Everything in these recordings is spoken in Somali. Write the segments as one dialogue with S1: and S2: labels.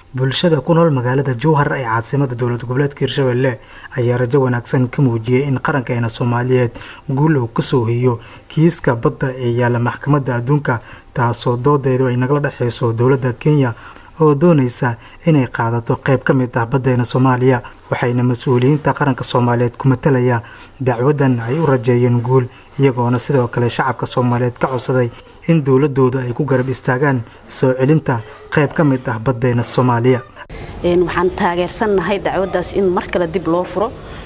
S1: bulshada ku nool magaalada jowhar ee caasimada dowlad goboleedka hirshabelle ayaa rajo wanaagsan ka muujiyey in qarankeena soomaaliyeed guul uu kasoo hiyo kiiska badda ee yaalla maxkamadda adduunka taasoo doodeedu ay nagala dhexeyso dowladda kenya oo dooneysa inay qaadato qeyb ka mid ah baddeena soomaaliya waxayna mas-uuliyiinta qaranka soomaaliyeed ku matalaya dacwadan ay u rajeeyeen guul iyagoona sidoo kale shacabka soomaaliyeed ka codsaday in dowladooda ay ku garab istaagaan soo celinta qayb ka mid ah baddeena soomaaliya
S2: waxaan taageersannahay dacwaddaas in mar kale dib loo furo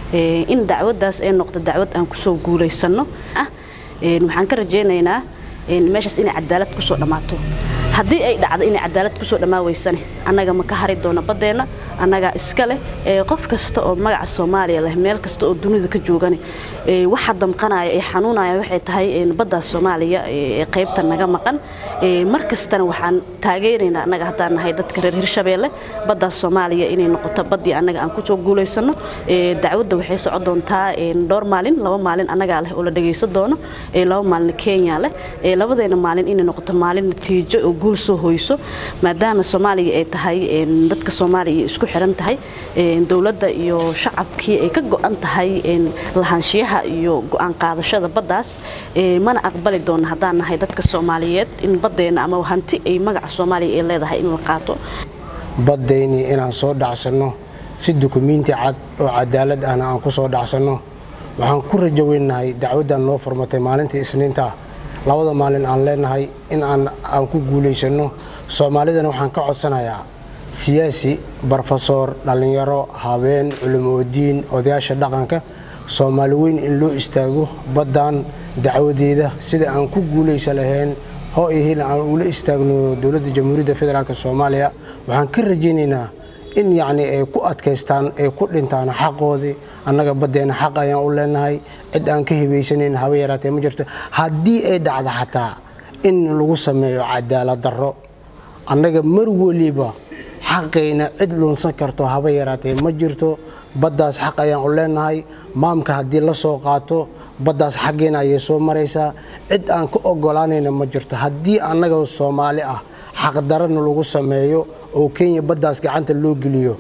S2: in dacwaddaas ay noqdo dacwad aan kusoo guulaysanno ah waxaan ka rajaynaynaa meeshaas inay cadaalad kusoo dhammaato haddii ay dhacdo inay cadaalad kusoo dhammaa weysane annaga ma ka hari doono baddeenna annagaa iska leh qof kasta oo magaca soomaaliya leh meel kasta oo dunida ka joogane waxa damqanaya ee xanuunaya waxay tahay baddaas soomaaliya ee qaybta naga maqan mar kastana waxaan taageeraynaa annaga haddaan nahay dadka reer hirshabeelle baddaas soomaaliya inay noqoto baddii annaga aan kusoo guulaysanno dacwadda waxay socon doontaa dhowr maalin laba maalin annagaa leh oo la dhagaysan doono laba maalin kenya leh labadeena maalin inay noqoto maalin natiijo oo guul soo hoyso maadaama soomaaliya ay tahay dadka soomaaliya isku xiran tahay dowladda iyo shacabkii ay ka go-an tahay lahaanshiyaha iyo go-aan qaadashada baddaas mana aqbali doona haddaan nahay dadka soomaaliyeed in baddeena ama hanti ay magaca soomaaliya ay leedahay in la qaato
S3: baddaynii inaan soo dhacsanno si dukumiinti cad oo cadaalad ahna aan ku soo dhacsanno waxaan ku rajo weynahay dacwaddan noo furmatay maalintii isniinta labada maalin aan leenahay in aan ku guulaysanno soomaalidana waxaan ka codsanayaa siyaasi barofesor dhallinyaro habeen culimoodiin odayaasha dhaqanka soomaali weyn in loo istaago baddan dacwadeeda sida aan ku guulaysa lahayn hoo iyo hil aan ula istaagno dowladda jamhuuriyadda federaalk soomaaliya waxaan ka rajaynaynaa in yacnii ay ku adkaystaan ay ku dhintaan xaqoodii annaga baddeena xaq ayaan u leenahay cid aan ka hibaysanayn haba yaraatee ma jirto haddii ay dhacdo xataa in lagu sameeyo cadaalad darro annaga mar weliba xaqayna cid lunsan karto haba yaraatee ma jirto baddaas xaq ayaan u leenahay maamka haddii la soo qaato baddaas xaggeena ayay soo maraysaa cid aan ka ogolaanayna ma jirto haddii annaga soomaali ah xaqdarana lagu sameeyo oo kenya baddaas gacanta loo geliyo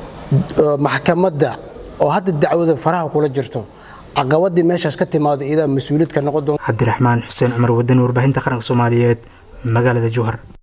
S3: maxkamadda oo hadda dacwada faraha kula jirto caqabadii meeshaas ka timaado iyadaa mas-uuliyad ka noqon doonta
S1: cabdiraxmaan xuseen cumar wadan warbaahinta qaranka soomaaliyeed magaalada jowhar